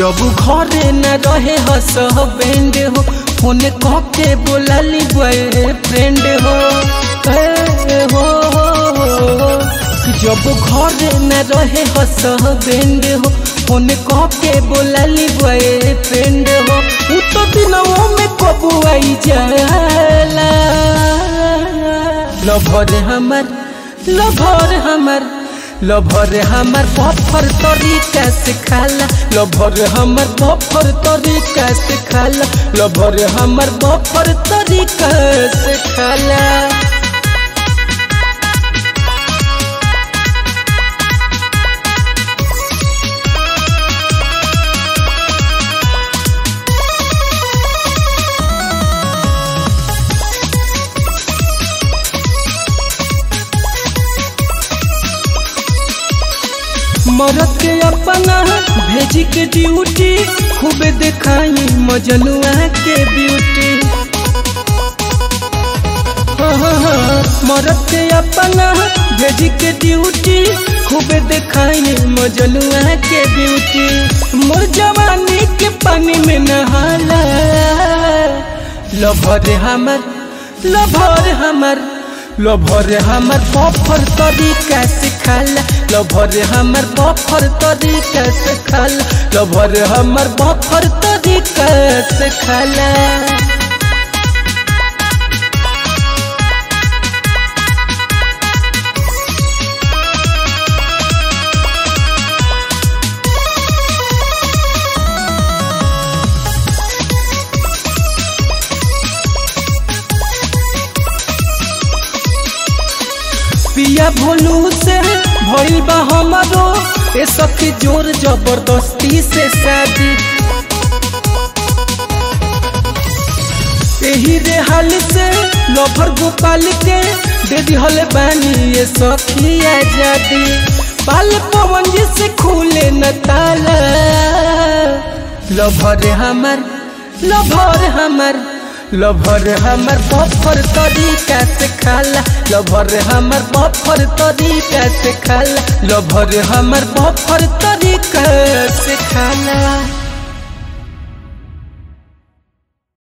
जब घरे न रहे हस बेंड हो फोन कह के बोलाली बॉयफ्रेंड हो ए, हो, हो, हो। जब घरे न रहे हस बेंड हो फोन कह के बोलाली बॉयफ्रेंड हो उ तो दिनों में कबू आई जाला लभर हमर लभर हमर लभर हमर बफर तरीका से खाला लभर हमर बफर तरीका से खाला लभर हमर बफर तरीका से खाला मरद के अपना भेजी के ड्यूटी खूब दिखाई मजनुआ के ब्यूटी हाँ, हाँ, हाँ, मरद के अपना भेजी के ड्यूटी खूब दिखाई मजनुआ के ब्यूटी मोर जवानी के पानी में नहाला लभर हमर लभर हमर लभर हमर बफर तरीका से खाला लभर हमर बफर तरीका से खाला लभर हमर बफर तरीका से खाला पिया भोलू से भइल बा हमारो ए सखी जोर जबरदस्ती से शादी एही रे हाल से लभर गोपाल के दे दिहल बानी ये सखी आजादी पाल पवन जी से खुले न ताला लभर हमर लभर हमर लभर हमर बफर तरीका से खाला लभर हमर बफर तरीका से खाला लभर हमर बफर तरीका से खाला